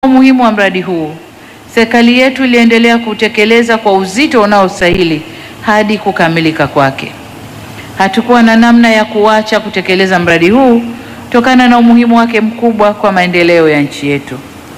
umuhimu wa mradi huu, serikali yetu iliendelea kutekeleza kwa uzito unaostahili hadi kukamilika kwake. Hatukuwa na namna ya kuacha kutekeleza mradi huu kutokana na umuhimu wake mkubwa kwa maendeleo ya nchi yetu.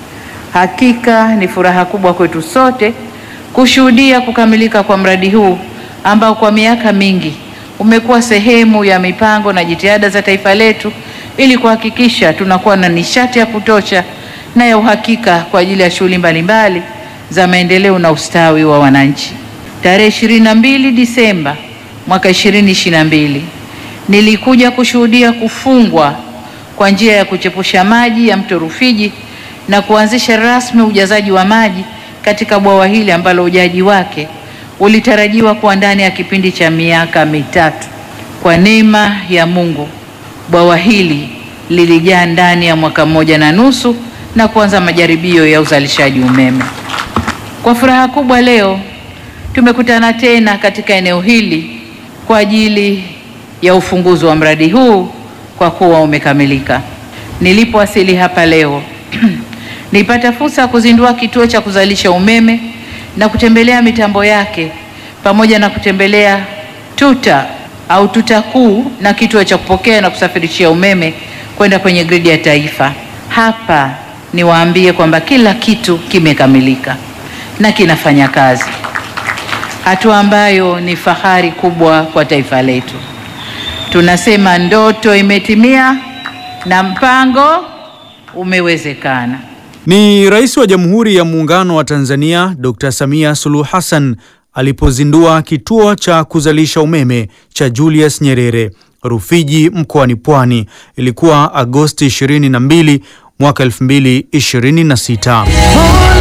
Hakika ni furaha kubwa kwetu sote kushuhudia kukamilika kwa mradi huu ambao kwa miaka mingi umekuwa sehemu ya mipango na jitihada za taifa letu ili kuhakikisha tunakuwa na nishati ya kutosha na ya uhakika kwa ajili ya shughuli mbalimbali za maendeleo na ustawi wa wananchi. Tarehe 22 Disemba mwaka 2022 nilikuja kushuhudia kufungwa kwa njia ya kuchepusha maji ya mto Rufiji na kuanzisha rasmi ujazaji wa maji katika bwawa hili ambalo ujaji wake ulitarajiwa kuwa ndani ya kipindi cha miaka mitatu. Kwa neema ya Mungu, bwawa hili lilijaa ndani ya mwaka mmoja na nusu na kuanza majaribio ya uzalishaji umeme. Kwa furaha kubwa leo tumekutana tena katika eneo hili kwa ajili ya ufunguzi wa mradi huu kwa kuwa umekamilika. Nilipowasili hapa leo nilipata fursa ya kuzindua kituo cha kuzalisha umeme na kutembelea mitambo yake pamoja na kutembelea tuta au tuta kuu na kituo cha kupokea na kusafirishia umeme kwenda kwenye gridi ya taifa. Hapa niwaambie kwamba kila kitu kimekamilika na kinafanya kazi, hatua ambayo ni fahari kubwa kwa taifa letu. Tunasema ndoto imetimia na mpango umewezekana. Ni Rais wa Jamhuri ya Muungano wa Tanzania Dr. Samia Suluhu Hassan alipozindua kituo cha kuzalisha umeme cha Julius Nyerere Rufiji mkoani Pwani. Ilikuwa Agosti 22 mwaka 2026.